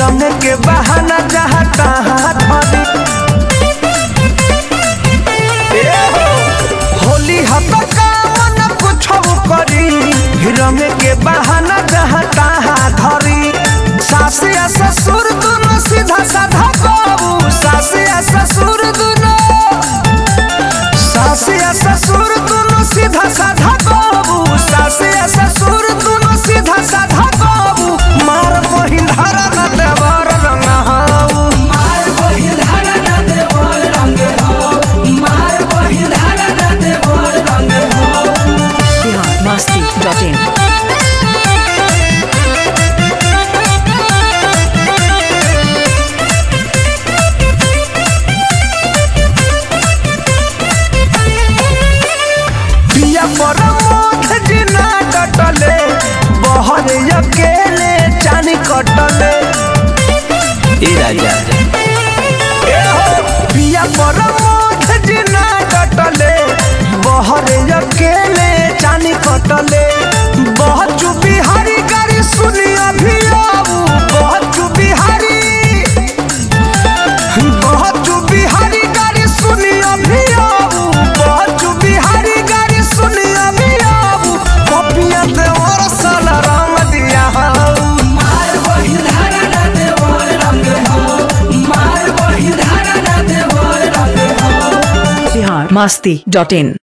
रंग के बहाना जहाँ तहाँ धरी ए हो, होली हत कामन कुछ करी रंग के बहाना जहाँ तहाँ धरी सास या ससुर दोनों सीधा साधा बाबू सास या ससुर दोनों सास या ससुर दोनों सीधा साधा बाबू सास या ससुर दोनों सीधा साधा बाबू मार बहिन धारा न देवर रंग हाऊ मार बहिल धारा ना देवर रंग हो मार बहिल धारा ना देवर रंग हो बिहार मस्ती डॉट इन पिया पर मोथ जिना कटले बहर अकेले चानी कटले ए राजा ए हो, पिया पर मोथ जिना कटले बहर अकेले चानी कटले बहुत बिहारी गाड़ी सुनी अभी आऊ बहुत बिहारी बहुत बिहारी गाड़ी सुनी अभी आऊ बहुत बिहारी गाड़ी सुनी अभी आऊ पपिया देवर साला रंग दिया हाऊ मार बहिल धारा ना देवर रंग हो मार बहिल धारा ना देवर रंग हो बिहार मस्ती डॉट इन